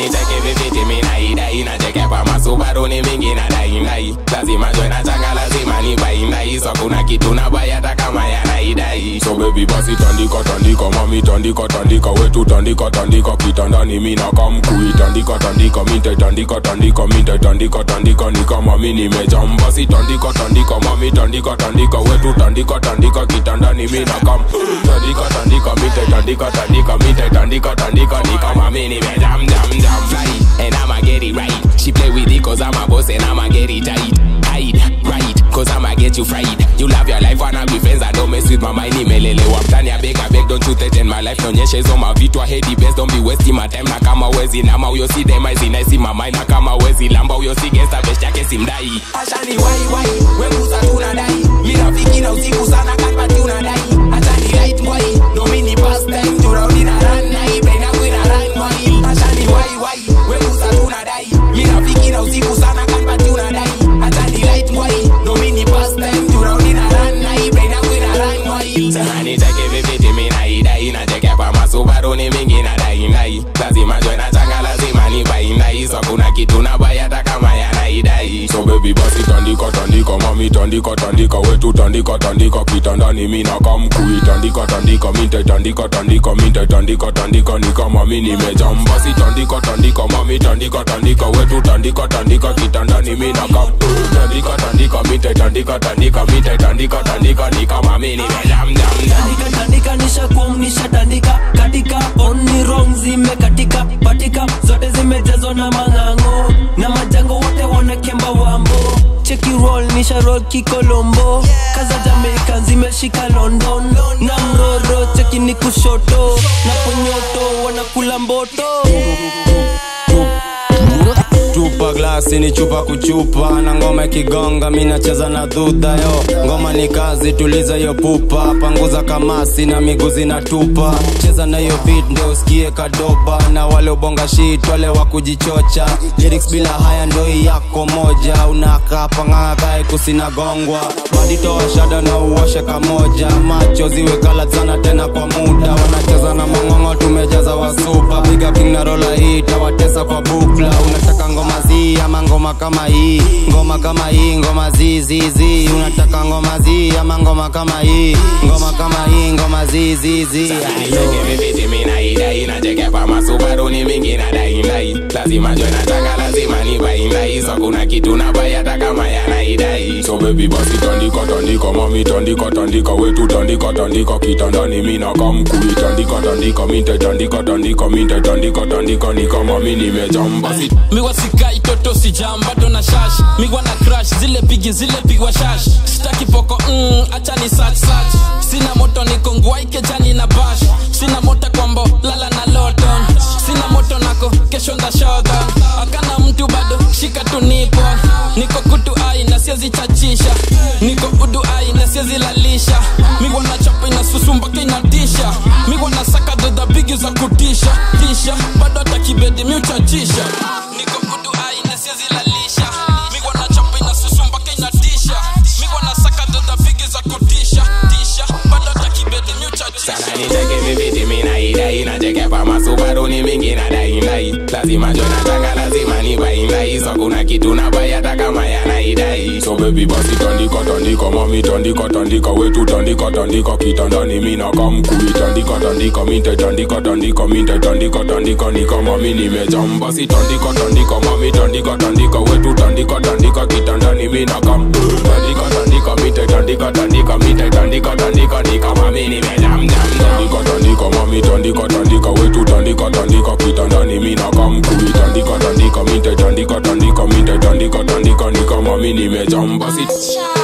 nicheke viviti minaidai nacheke pa masubaru ni mingi na daindai lazima jwe na changa lazima ni baindai so kuna kitu na bai hata kama yanaidai so baby basi tandika tandika mami tandika tandika wetu tandika tandika kitandani mina kamkui tandika tandika minte tandika tandika minte tandika tandika ni kama mi nimejam basi tandika tandika mami tandika tandika wetu tandika tandika kitandani mina kam tandika tandika minte tandika tandika minte tandika tandika ni kama mi nimejam jam jam fly and I'ma get it right she play with it cause I'm a boss and I'ma get it tight hide right cause I'ma get you fried you love your life wanna be friends I don't mess with my mind nimelelewa mtani I beg I beg don't you threaten my life naonyesha hizo mavitu I hate the best don't be wasting my time na kama wezi nama huyo si dema hizi naisi mama na kama wezi lamba huyo si gangsta best yake simdai ashani wai wai wenguza tunadai mirafiki na usiku sana kanpati unadai achani light mwai no mini past time turaudi na run na hii brain yangu ina run mwai ashani wai wai wenguza tunadai mirafiki na usiku sana kanpati unadai achani light mwai no mini past time turaudi na run na hii brain yangu ina run mwai sana nicheke viviti minaidai nacheke pa masubaru ni mingi na daindai lazima jwe na changa lazima ni baindai so kuna kitu na bai hata kama yanaidai so baby basi tandika tandika mami tandika tandika wetu tandika tandika kitandani mina kamkui tandika tandika minte tandika tandika minte tandika tandika ni kama mi nimejam basi tandika tandika mami tandika tandika wetu tandika tandika kitandani mina kam tandika tandika minte tandika tandika minte tandika tandika ni kama mi nimejam jam jam tandika tandika nishakum nishatandika katika oni wrong zimekatika patika zote zimejazwa na mang'ang'o na majango wote wanakemba wambo cheki roll nisha roll kikolombo kaza jamaican zimeshika london na mroro cheki ni kushoto na ponyoto wanakula mboto tupa glasi ni chupa kuchupa na ngoma ikigonga mi nacheza na dhudha yo ngoma ni kazi tuliza yo pupa panguza kamasi na miguu zinatupa cheza na hiyo beat ndio usikie kadoba na wale ubonga shit wale wa kujichocha lyrics bila haya ndo hii yako moja unakaa pang'aa kae kusinagongwa baditoa shada na uoshe kamoja macho ziwe kala sana tena kwa muda wanacheza na mong'ong'o tumejaza wasupa piga king na rola hii tawatesa kwa bukla unataka ngoma zi ama ngoma kama hii ngoma kama hii ngoma zizizi unataka ngoma zi ama ngoma kama hii ngoma kama hii ngoma zizizi nicheke viviti minaidai nacheke pa masubaru ni mingi na daindai lazima jwe na changa lazima ni baindai so kuna kitu na bai hata kama yanaidai so baby basi tandika tandika mami tandika tandika wetu tandika tandika kitandani mina kamkui tandika tandika minte tandika tandika minte tandika tandika ni kama mi nimejam basi miwa sikai toto sijambato na shash miwa na crash zile pigi zile pigwa shash sitaki poko mm, acha ni sach sach sina moto niko ngwaike jani na bash sina moto kwambo lala na loton sina moto nako kesho nda shodan akana mtu bado shika tu nipo niko kutu ai na siezi chachisha niko udu ai na siezi lalisha miwa na chapa ina susu mpaka inatisha miwa na saka dodha bigi za kutisha tisha bado hata kibedi miuchachisha niko udu ai na siezi lalisha miwa na chapa ina susu mpaka inatisha miwa na saka dodha bigi za kutisha tisha bado hata kibedi miuchachisha sana nicheke viviti minaidai nacheke pa masubaru ni mingi na daindai lazima jwe na changa lazima ni baindai so kuna kitu na bai hata kama yanaidai so baby basi tandika tandika mami tandika tandika wetu tandika tandika kitandani mina kamkui tandika tandika minte tandika tandika minte tandika tandika ni kama mi nimejam basi tandika tandika mami tandika tandika wetu tandika tandika kitandani mina kam tandika tandika minte tandika tandika minte tandika tandika ni kama mi nimejam jam jam tandika tandika mami tandika tandika wetu tandika tandika kitandani mina kamkui tandika tandika minte tandika tandika minte tandika tandika ni kama mi nimejam basi